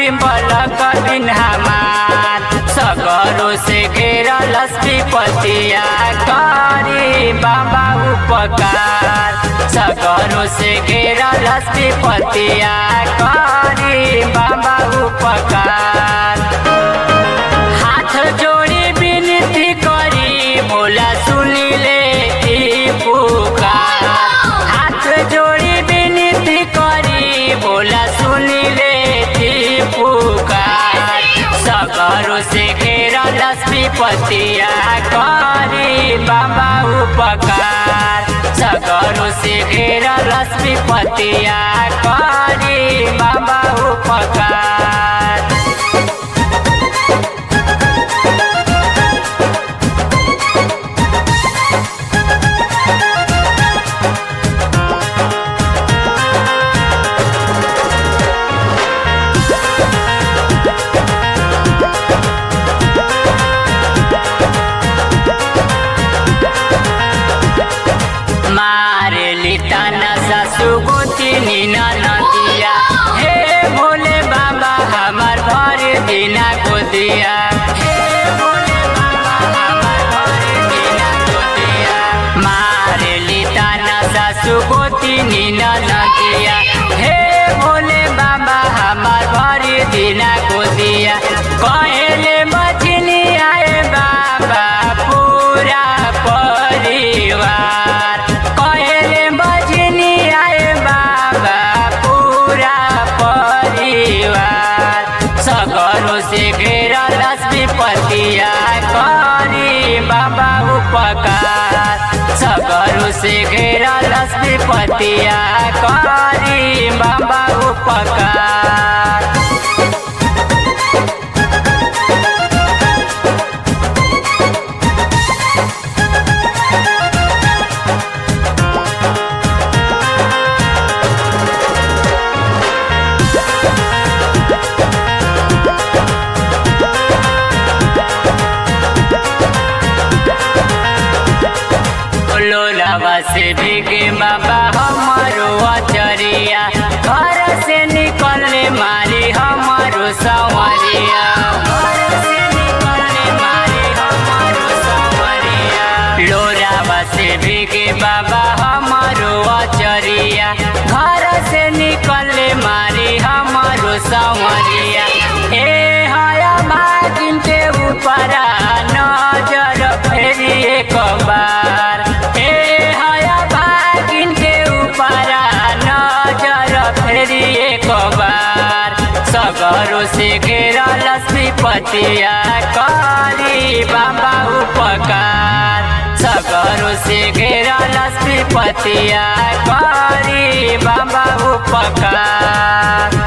बिम्बल cabin हमार सगरो से घेरल पतिया करी बाबा उपकार सगरो से घेरल पतिया करी बाबा उपकार हाथ जोड़ी विनती करी भोला सुनिले ई पुकार हाथ जोड़ी विनती करी भोला सुनिले ई पुकार सगरो से घेरल पतिया करी बाबा उपकार सगरो से घेरल पतिया करी बाबा उपकार मारे लिताना सासु गोतिनी नदिया हे भोले बाबा हमार भर दिना को दिया हे भोले बाबा हमार भर दिना को दिया मारे लिताना सासु गोतिनी नदिया हे भोले बाबा हमार भर दिना को दिया कहले मछली आए बाबा पूरा परिवार कहले बजनी आए बाबा पूरा परिवार सगरो से घेरल पतिया करी बाबा उपकार सगरो से घेरल पतिया करी बाबा उपकार लोलावा से भीगे बाबा हमारो अचरिया घर से निकलने मारी हमारो सवरिया घर से निकलने मारी हमारो सवरिया लोलावा से भीगे बाबा हमारो अचरिया घर से निकलने मारी हमारो सवरिया ए हया भागिन के ऊपर नजर फेरी एक बार ए हया भागिन के ऊपर नजर फेरी एक बार सगरो से घेरल पतिया करी बाबा उपकार सगरो से घेरल पतिया करी बाबा उपकार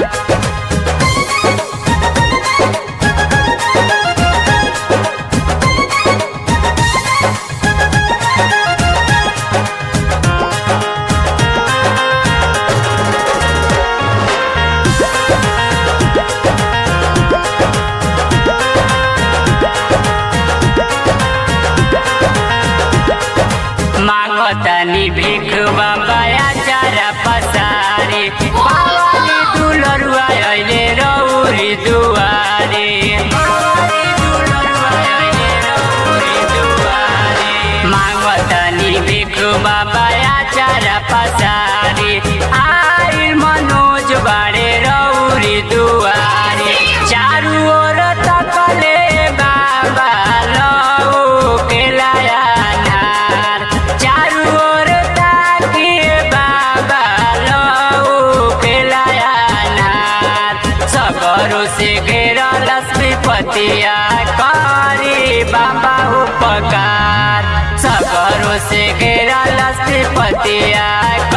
मांगतानी भीख बाबा चारा पसारी बाबाली दुलरुआ अहिले रौरी दुवारी बाबाली दुलरुआ अहिले रौरी दुवारी मांगतानी भीख बाबा चारा पसारी आइल मनोज बाडे रौरी दुवारी चारू ओर तकले बाबा लौ केलाया नार चारू ओर ताकिए बाबा लौ केलाया नार सगरो से घेरल पतिया करी बाबा उपकार सगरो से घेरल पतिया